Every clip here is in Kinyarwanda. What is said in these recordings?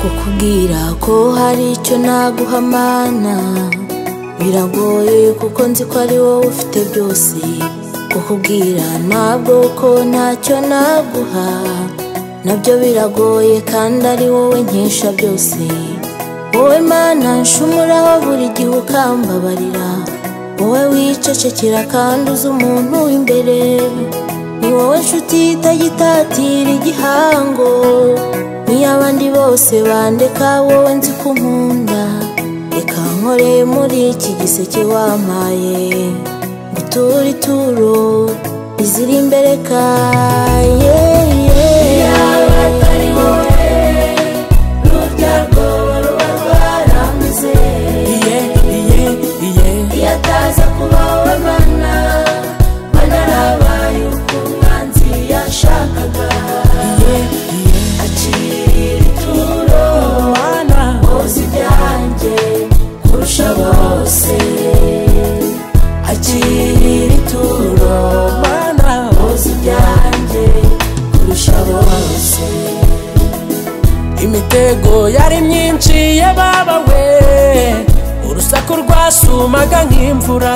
kukubwira ko hari icyo naguhamana biragoye kuko nzi ko ari wowe ufite byose kukubwira ntabwo ko ntacyo naguha nabyo biragoye kandi ari wowe nkesha byose wowe mana nshumuraho buri gihe ukambabarira wowe wicecekera kandi uzi umuntu w'imbere ni wowe nshuti itagitatira igihango niyo abandi bose bandeka wowe nzi ko unkunda reka nkore muri iki giseke wampaye gutura ituro iziri imbere kaye yaba atari wowe rurya rwoba ruba rwarambuze iyo ataza kuba wowe mana mana arabaye uko umwanzi yashakaga acira ituro woza ibyanjye kurusha bose acira ituro woza ibyanjye kurusha bose imitego yari myinshi yababawe urusaku rwasumaga nk'imvura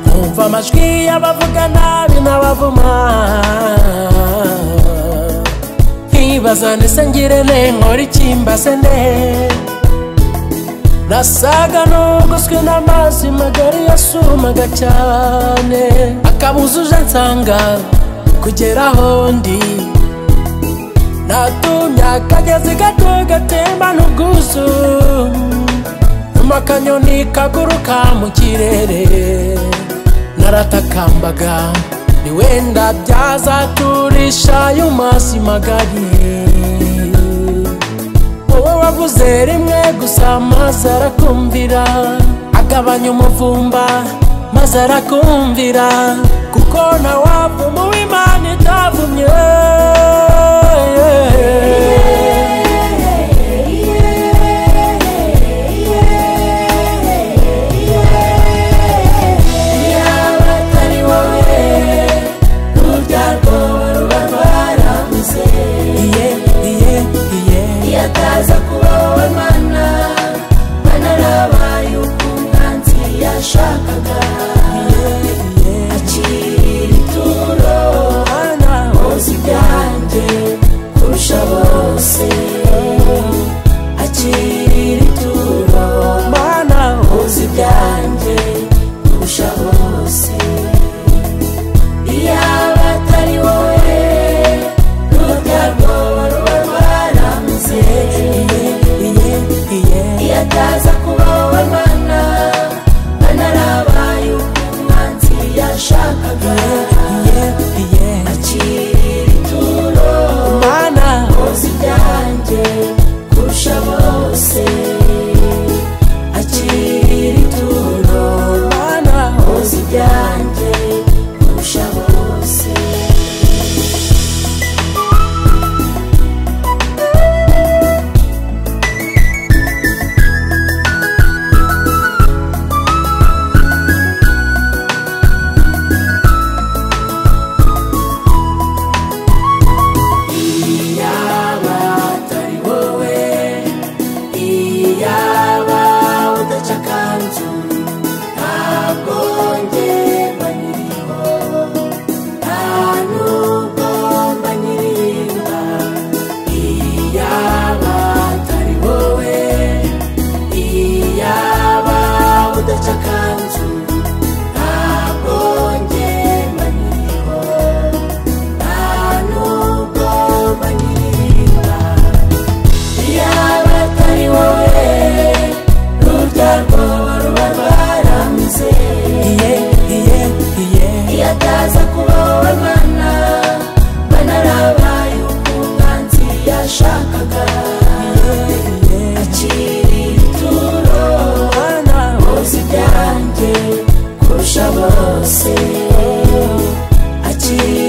nkumva amajwi y'abavuga nabi n'abavuma nkibaza ndetse ngire ne nkora ikimbaze ne nasaga n'ugoswe n'amazi magari yasumaga cyane akabuzuje nsanga kugera aho ndi natumye akagezi gato gatemba n'ubwuzu nyuma akanyoni kaguruka mu kirere naratakambaga ni wenda byazaturisha y'amazi magari wowe wavuze rimwe gusa maze arakumvira agabanya umuvumba maze arakumvira kuko ntawavuma uw'imana itavumye yaba atari wowe rurya rwoba ruba rwarambuze iyo ataza kuba wowe mana mana arabaye uko umwanzi yashakaga acira ituro woza ibyanjye kurusha bose acira ituro woza ibyanjye kurusha bose yaba atari wowe rurya rwoba ruba rwarambuze iyo ataza kuba wowe mana mana arabaye uko umwanzi yashakaga acira ituro woza ibyanjye kurusha bose acira ituro woza ibyanjye kurusha bose iyaba atari wowe iyaba udaca akanzu ntabwo njye mba nyiriho nta nubwo mba nyiririmba iyaba atari wowe iyaba udaca akanzu ntabwo njye mba nyiriho ntanubwo banyiririmba yaba atari wowe rurya rwoba ruba rwarambuze iyo ataza kuba wowe mana mana arabaye uko umwanzi yashakaga acira ituro woza ibyanjye kurusha bose acira